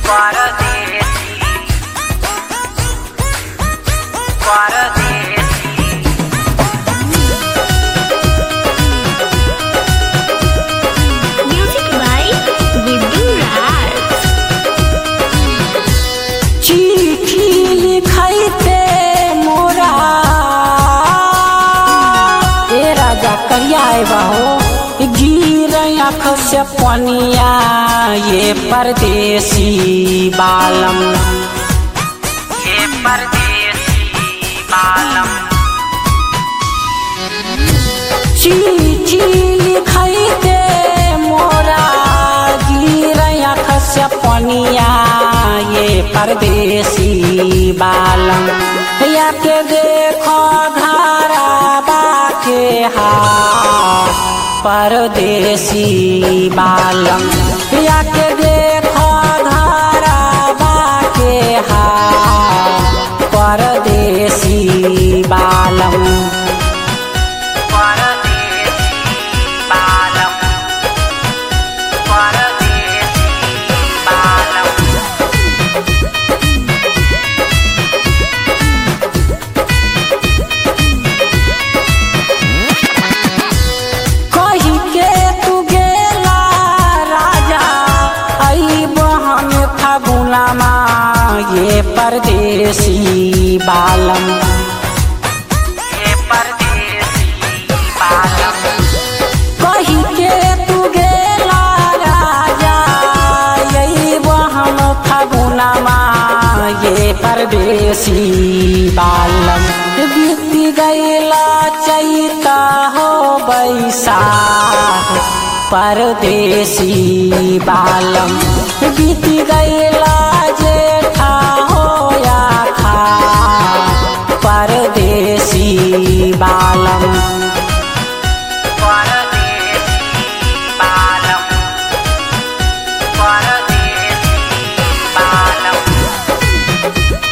Guaradense. Guaradense. Music by Guddu Raj. चिट्ठी लिखैते मोरा ए राजा करिया बाहो गिर आँख से पनिया ये परदेसी बालम ये परदेसी बालम चिट्ठी लिखैते मोरा गिर आँख से पनिया ये परदेसी बालम या के देखो घरा बाके हाथ परदेसी बालम या के देखो घरा बाके हाथ परदेसी बालम Guaradense. Balam. Guaradense. Balam. कही के तू गेला राजा आई बहन फगुनामा ये परदेसी बालम ये परदेसी बालम कही के तू गेला राजा यही बहन फगुनामा ये परदेसी बालम बीती गैला चैता हो बैसाख परदेसी बालम बीती गैला जेठा हो या खा परदेसी बालम Guaradense. Balam. Guaradense. Balam.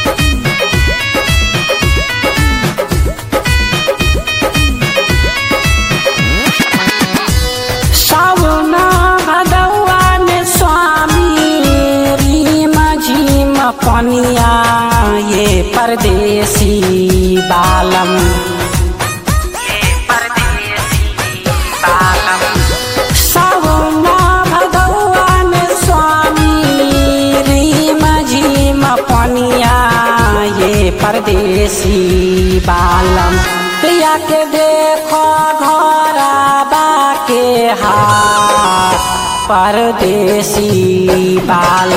सावना भगवा में स्वामी रीम झीम पनिया ये परदेसी बालम ये परदेसी बालम सावना भगवा में स्वामी रीम झीम पनिया ये परदेसी बालम या के देखो घोरा बाके हाथ परदेसी बाल